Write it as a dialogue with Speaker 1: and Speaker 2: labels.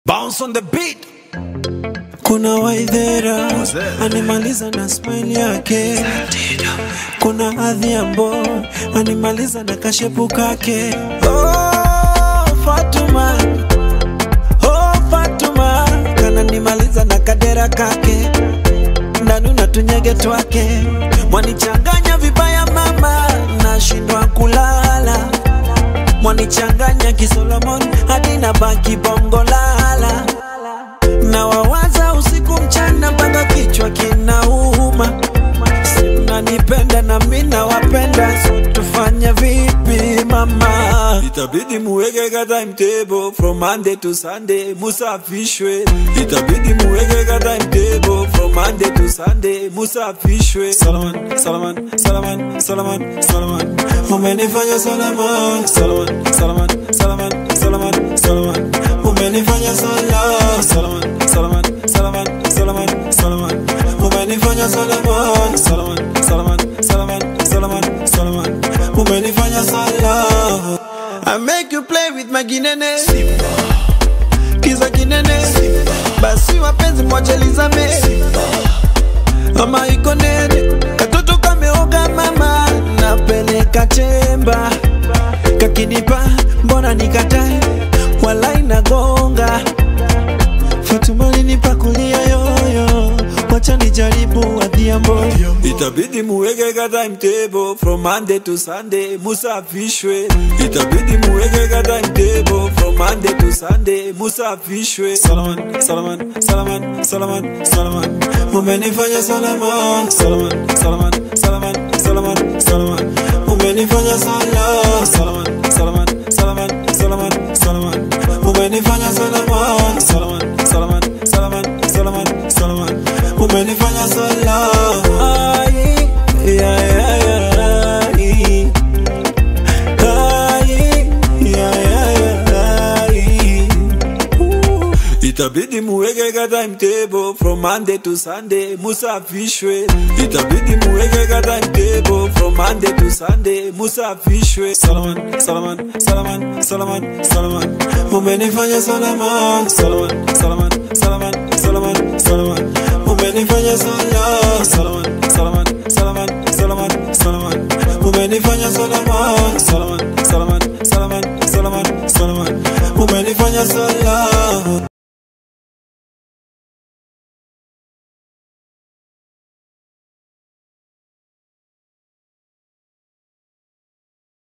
Speaker 1: Bounce on the beat.
Speaker 2: Kuna Waithera
Speaker 1: Who's that?
Speaker 2: animaliza na smile yake, kuna Adhiambo animaliza na kashepu kake. Oh, Fatuma, oh, Fatuma kananimaliza na kadera kake, ndani na tunyege twake, mwanichanganya vibaya mama, nashindwa kulala mwanichanganya kisolomon hadi na baki bongo lala na wawaza usiku mchana mpaka kichwa kinauma simnanipenda na mi nawapenda so tufanye vipi mama itabidi muweke ka timetable from monday to sunday musafishwe itabidi muweke ka timetable from monday to sunday musafishwe salaman salaman salaman salaman salaman umenifanya salaman salaman salaman salaman salaman salaman umenifanya sala salaman salaman salaman salaman salaman umenifanya salaman salaman salaman salaman salaman salaman umenifanya sala I make you play with my ginene kiza kinene basi wapenzi mwachelizame ama iko nene katoto kameoga mama napeleka chemba kakinipa mbona nikatae wala inagonga Fatuma linipa kulia yoyo wacha nijaribu adhiambo itabidi muweke ka timetable from monday to sunday musafishwe itabidi muweke ka timetable from monday to sunday musafishwe salaman salaman salaman salaman salaman umenifanya salaman salaman salaman salaman salaman salaman umenifanya sala salaman salaman salaman salaman salaman umenifanya salaman salaman salaman salaman salaman salaman umenifanya sala Ai, ya, ya, ya, ai. Ai, ya, ya, ya, ai. Ooh. itabidi muweke ka timetable from monday to sunday musafishwe itabidi muweke ka timetable from monday to sunday musafishwe salaman salaman salaman salaman salaman umenifanya salaman salaman salaman salaman salaman salaman umenifanya sala salaman salaman salaman salaman salaman umenifanya salaman salaman salaman salaman salaman salaman umenifanya sala